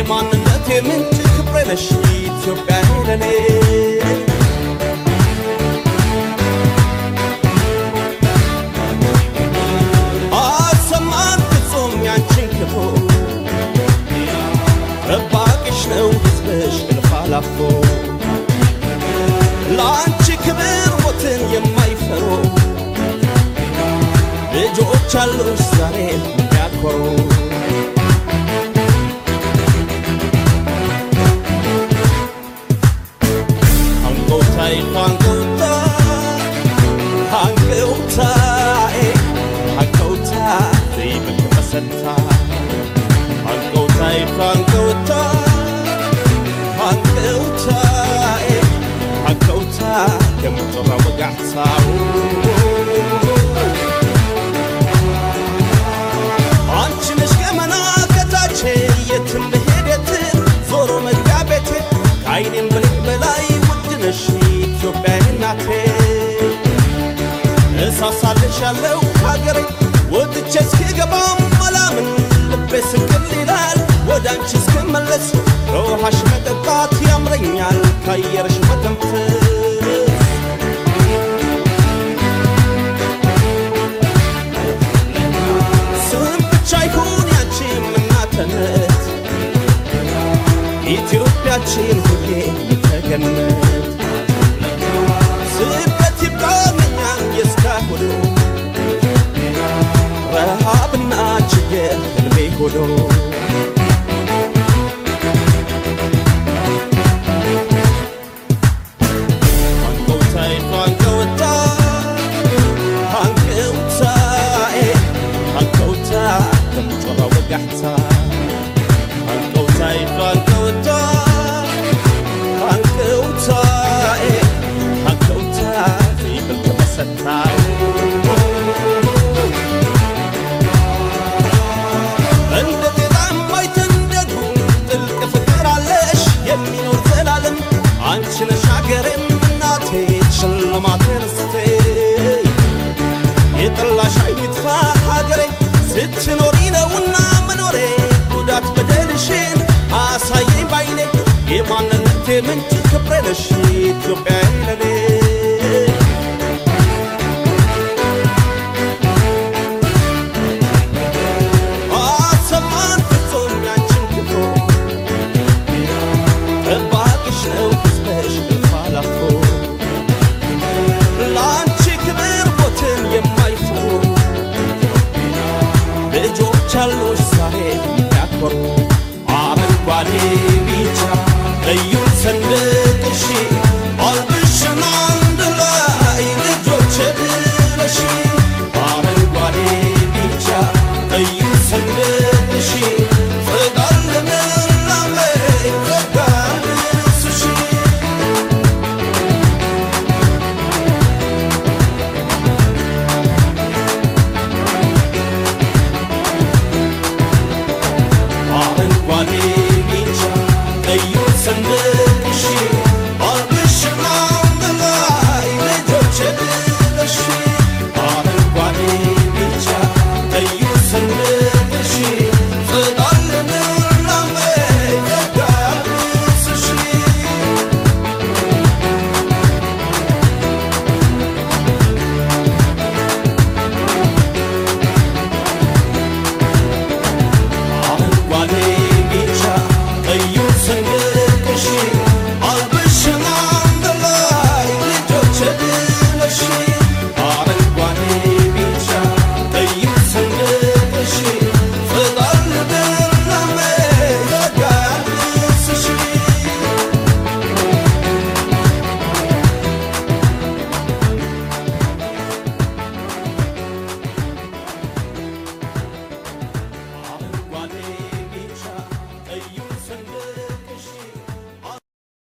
የማንነቴ ምንጭ ክብሬ ነሽ ኢትዮጵያ ለኔ አሰማን ፍጹም ያንቺን ክፉ ጠባቂሽ ነው ሕዝብሽ እልፍ አላፎ ለአንቺ ክብር ሞትን የማይፈሩ ልጆች አሉሽ ዛሬ የሚያኮሩ አንጎታይ አንጎታ አንጎታይ አንጎታ ዘይብል መሰታ አንጎታይ አንጎታ አንጎታይ አንጎታ የምትራ ወጋዕታው አንቺ ነሽ ገመና ከታቼ የትም ብሄድ የትም ዞሮ መግቢያ ቤቴ ከአይኔም ብልቅ በላይ ውድ ነሽ ኢትዮጵያ እናቴ እሳሳልሽ ያለው ሀገሬ ወጥቼ እስክገባም አላምን ልቤ ስቅል ይላል ወደ አንቺ እስክመለስ ከውሃሽ መጠጣት ያምረኛል ከአየርሽ መተንፈስ ስም ብቻ ይሁን ያንቺም እናትነት ኢትዮጵያችን ሁሌ ተገነት ስደት ይብቃኛል የእስካሁኑ ረሃብና ችግር ህልሜ ሆኖ አንገውታይ አንገውታ አንገውታኤ አንገውታ ከምጮራ ወጋሕታ አንገውታይ አንገውታ አንገውታኤ አንገውታ ዘይብል ተመሰታ እንደ ጤዛ የማይተንደዱ ጥልቅ ፍቅር አለሽ የሚኖር ዘላለም አንቺ ነሽ ሀገሬም እናቴ ሽልማቴ ርስቴ የጠላሽ አይጥፋ ሀገሬ ስትኖሪ ነውና መኖሬ ጉዳት በደልሽን አሳየኝ ባይኔ የማንነቴ ምንጭ ክብሬ ነሽ ኢትዮጵያ